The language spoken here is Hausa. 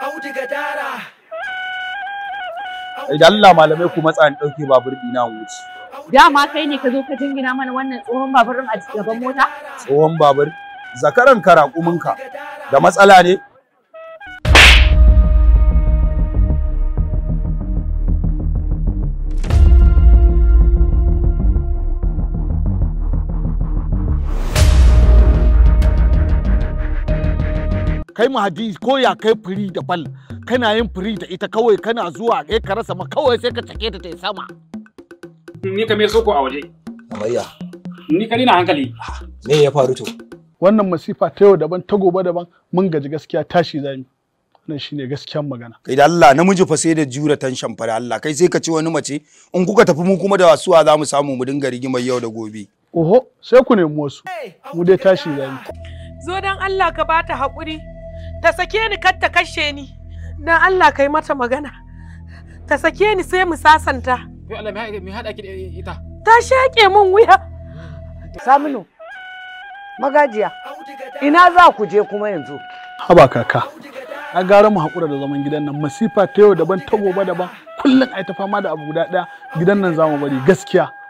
auduga dara idan Allah malamai ku matsa ni dauke babur dina wuce Dama kai ne ka zo ka jingina mana wannan tsohon baburin a gaban mota? tsohon babur zakaran karakuminka da matsala ne kai mahadi ko ya kai firi da bal kana yin firi da ita kawai kana zuwa kai ka rasa ma kawai sai ka cake ta ta sama Ni ka me so ko a waje. Amayya, Ni ka na hankali. me ya faru to? wannan masifa ta yau daban ta gobe daban mun gaji gaskiya tashi zami wannan shine gaskiyan magana kai da Allah namiji fa sai da jura tanshan fa da Allah kai sai ka ci wani mace in kuka tafi mu kuma da wasuwa za mu samu mu dinga rigimar yau da gobe oho sai ku nemi wasu mu dai tashi zami zo don Allah ka bata haƙuri ta sake ni kar ta kashe ni don Allah ka yi mata magana ta sake ni sai mu sasanta Kai Allah me haɗa ki da ita? ta shaƙe min wuya Saminu, magajiya, ina za ku je kuma yanzu? haba kaka a gara mu haƙura da zaman gidan nan masifa ta yau daban ta gobe daban kullum ai ta fama da abu guda ɗaya gidan nan zamu bari gaskiya